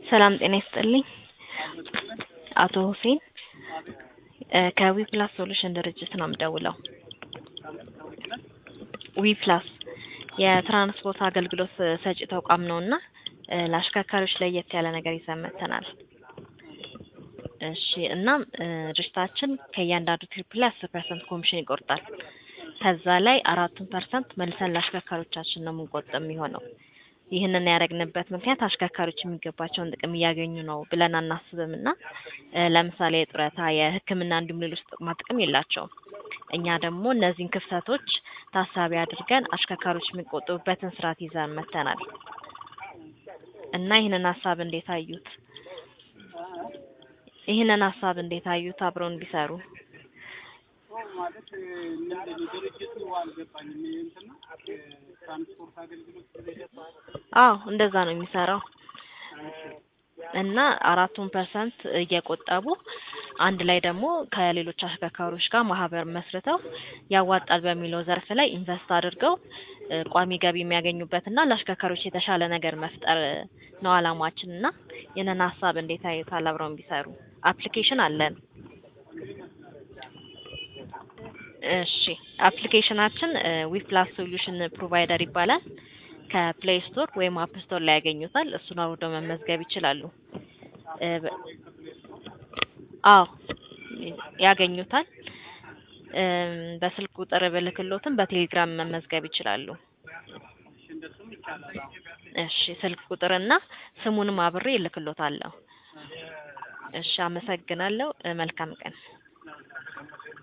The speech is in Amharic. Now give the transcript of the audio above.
ሰላም ጤና ይስጥልኝ። አቶ ሁሴን ከዊፕላስ ሶሉሽን ድርጅት ነው የምደውለው። ዊፕላስ የትራንስፖርት አገልግሎት ሰጪ ተቋም ነው እና ለአሽከርካሪዎች ለየት ያለ ነገር ይዘን መጥተናል። እሺ እናም ድርጅታችን ከእያንዳንዱ ትሪፕ ላይ አስር ፐርሰንት ኮሚሽን ይቆርጣል። ከዛ ላይ አራቱን ፐርሰንት መልሰን ለአሽከርካሪዎቻችን ነው የምንቆጥብ የሚሆነው። ይህንን ያደረግንበት ምክንያት አሽከርካሪዎች የሚገባቸውን ጥቅም እያገኙ ነው ብለን አናስብም እና ለምሳሌ የጡረታ፣ የሕክምና እንዲሁም ሌሎች ጥቅማ ጥቅም የላቸውም። እኛ ደግሞ እነዚህን ክፍተቶች ታሳቢ አድርገን አሽከርካሪዎች የሚቆጥቡበትን ስርዓት ይዘን መጥተናል እና ይህንን ሀሳብ እንዴት አዩት? ይህንን ሀሳብ እንዴት አዩት? አብረው እንዲሰሩ ማለት ምንድን ነው ድርጅቱ አልገባኝም። ይሄ እንትን ነው ትራንስፖርት አገልግሎት አዎ እንደዛ ነው የሚሰራው እና አራቱን ፐርሰንት እየቆጠቡ አንድ ላይ ደግሞ ከሌሎች አሽከርካሪዎች ጋር ማህበር መስርተው ያዋጣል በሚለው ዘርፍ ላይ ኢንቨስት አድርገው ቋሚ ገቢ የሚያገኙበት እና ለአሽከርካሪዎች የተሻለ ነገር መፍጠር ነው አላማችን እና ይህንን ሀሳብ እንዴት አዩታል? አብረው ቢሰሩ አፕሊኬሽን አለን። እሺ አፕሊኬሽናችን ዊፕላስ ሶሉሽን ፕሮቫይደር ይባላል። ከፕሌይ ስቶር ወይም አፕ ስቶር ላይ ያገኙታል። እሱን አውርደው መመዝገብ ይችላሉ። አዎ ያገኙታል። በስልክ ቁጥር ብልክሎትም በቴሌግራም መመዝገብ ይችላሉ። እንደሱም ይቻላል። አዎ እሺ ስልክ ቁጥርና ስሙንም አብሬ እልክሎታለሁ። እሺ አመሰግናለሁ። መልካም ቀን።